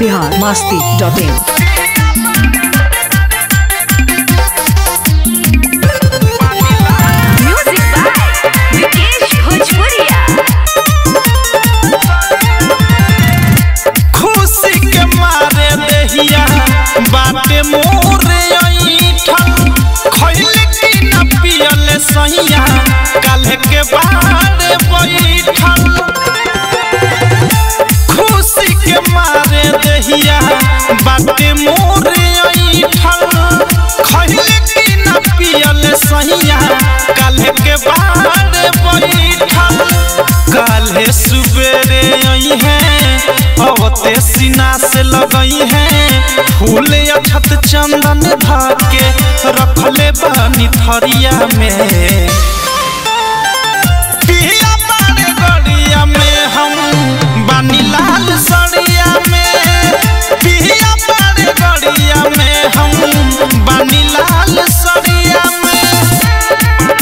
Bihar Masti dot in Music by Vikesh Bhojpuria. खुशी के मारे देहिया बाटे मोरे ऐठन खइल की न पियल सैया काल्हे के बारे बैठल खुशी के मारे देहिया बाटे मोरे ऐठन खइल की न पियल सैया काल्हे के बारे बैठल काल्हे सुबेरे आई है अवते सीना से लगई है फूल अछत चंदन धाके रखले बानी थरिया में पिया बारे गड़िया में हम बानी लाल सड़िया में पिया बारे गड़िया में हम बानी लाल सड़िया में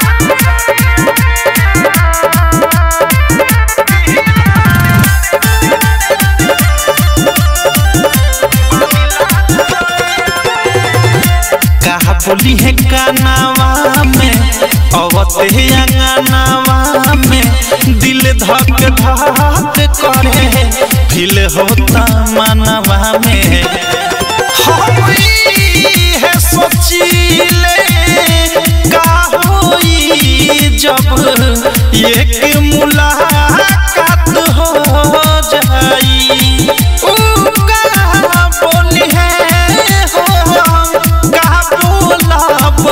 कहा बोली है कानावा में अवते अंगनावा में दिल धक धक करे फिल होता मनवा में हम ई है सोचीले का होई जब एक मुलाकात हो जाई ऊ का बोली है हो का बोलब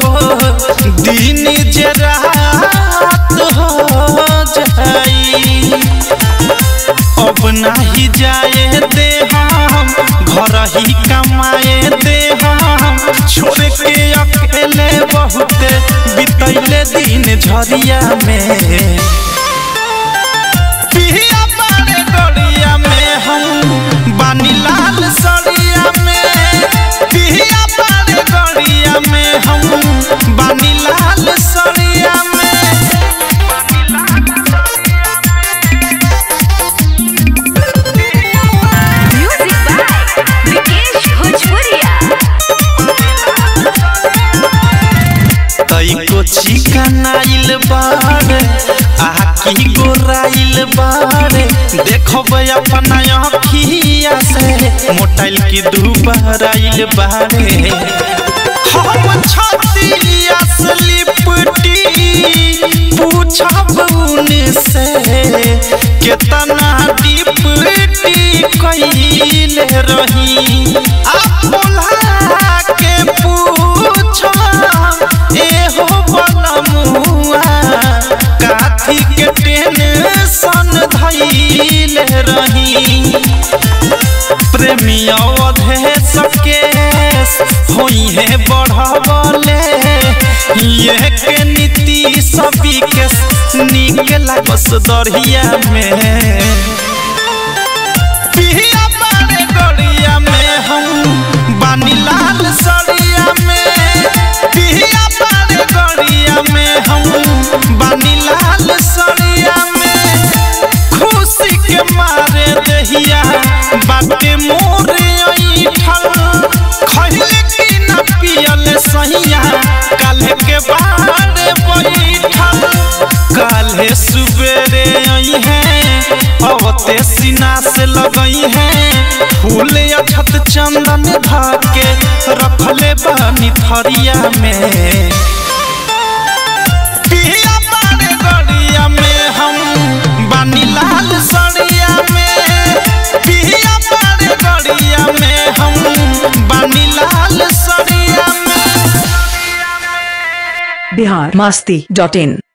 दिन जे रात हो जाई अब नाही जाए दे हम घर ही कमाए दे हम छोड़ के अकेले बहुते बितैले दिन झरिया में पिया बारे गड़िया में हम बानी लाल सड़िया में पिया बारे गड़िया में हम बानी लाल सड़िया में Music by Vikesh Bhojpuria. तैको चिकनाइल बारे आकी गोराइल बारे देखब अपना अखिया से मोटाइल की दुबराइल बारे हम छतिया से लिपटी पूछब उनसे केतना डिपटी कइले रही आप बोला के पूछो एहो बनमुआ काथी के टेंशन धइले रही प्रेमी अवधे सकेश होई है बढ़वले ये के नीति सभी के निक लागस दरिया में पिया बारे गड़िया में हम बानी लाल सड़िया में पिया बारे गड़िया में हम बानी लाल सड़िया में खुशी के मारे दहिया बाटे मोरे ऐठल खइल की न पियल सहिया काल्हे के बारे बैठल काल्हे सुबेरे आई है अवते सीना से लगई है फूल अछत चंदन धाके रखले बानी थरिया में पिया बारे गड़िया में हम बानी लाल सड़िया में पिया बारे गड़िया में हम बानी लाल सड़िया में बिहार मास्ती डॉट इन